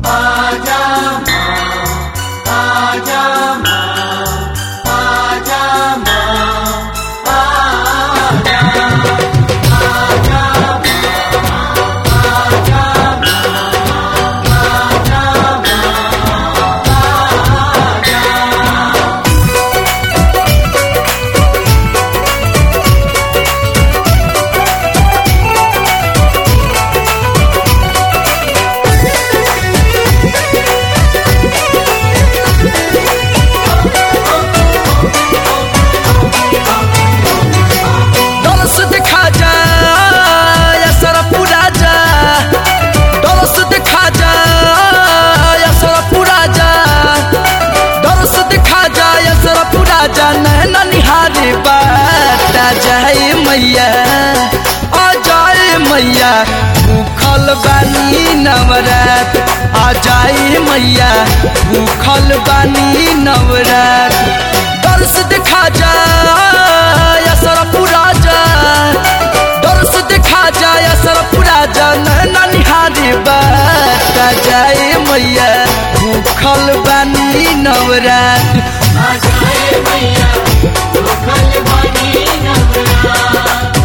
डोलस दिखा जा या सर पूरा जा डोलस दिखा जा या सर पूरा जा डोलस दिखा जा या सर पूरा जा नैना निहारे बाटा जाए मैया आ जाए मैया भूखल बानी नवरात आ जाए मैया भूखल बानी नवरात दर्श दिखा जा या सर पूरा जा दर्श दिखा जा या सर पूरा जा नैना निहारे बाटा जाए मैया भूखल बानी नवरात आ जाए मैया भूखल बानी नवरात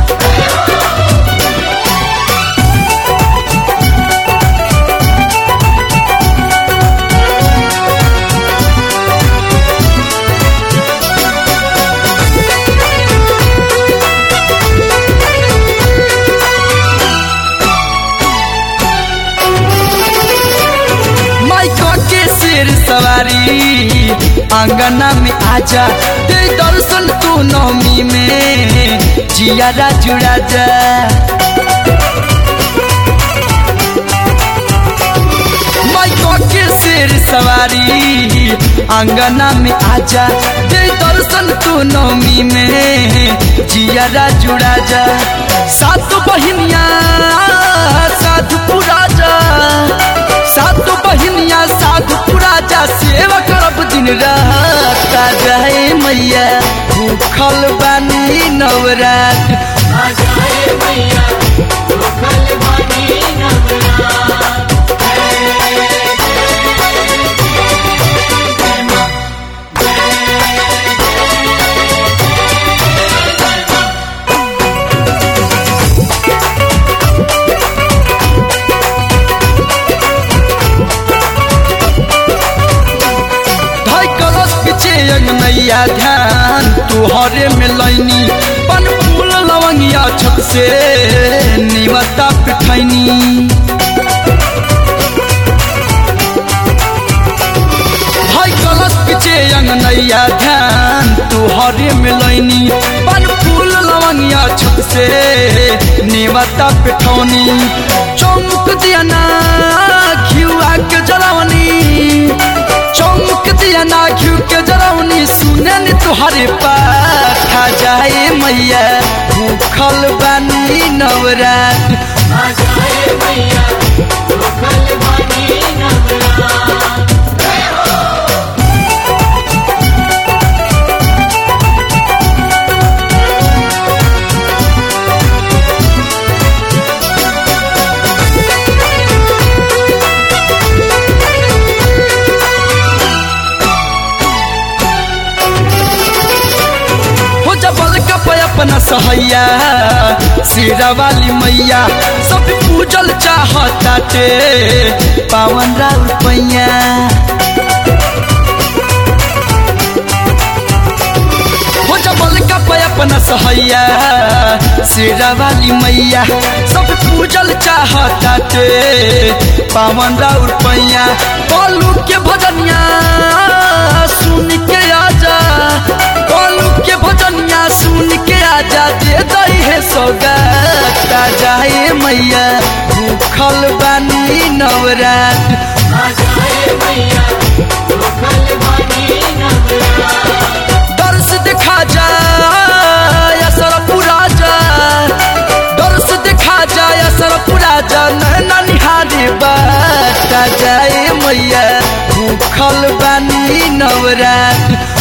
माइका के सिर सवारी आंगना में आजा दे दर्शन तू नौमी में जियारा जुड़ा जा माइका के सिर सवारी आंगना में आजा दे दर्शन तू नौमी में जियारा जुड़ा जा सात बहिनिया साधु पुरा जा सात बहिनिया साधु पुरा जा सेवा करब दिन रात आ जाए मैया भूखल बानी नवरात आ जाए मैया भूखल बानी नवरात ढाई कलश पीछे अंगनैया ध्यान तुहरे में लैनी पन फूल लवंगिया छत से निमता पिठैनी ढाई कलश पीछे अंगनैया ध्यान तुहरे में लैनी पन फूल लवंगिया छत से निमता पिठौनी चौमुख दिया ना घिउआ के जलावनी चौमुख दिया ना घिउ के जरौनी सुने नि तुहरे पाखा जाए मैया भूखल बानी नवरात आ जाए मैया भूखल बानी नवरात हो जबल का पे अपना सहैया सिरा वाली मैया सब पूजल चाहताटे पावन राउर पैया हो जबल का पे अपना सहैया सिरा वाली मैया सब पूजल चाहताटे पावन राउर पैया बोलू के भजनिया सुन के आजा बोलू के भजनिया सुन के आजा दे दई है सौगाता जाए मैया भूखल बानी नवरात आ जाए मैया भूखल बानी नवरात दर्श दिखा जा या सर पूरा जा दर्श दिखा जा या सर पूरा जा नैना निहारे बाटा जाए मैया भूखल बानी नवरात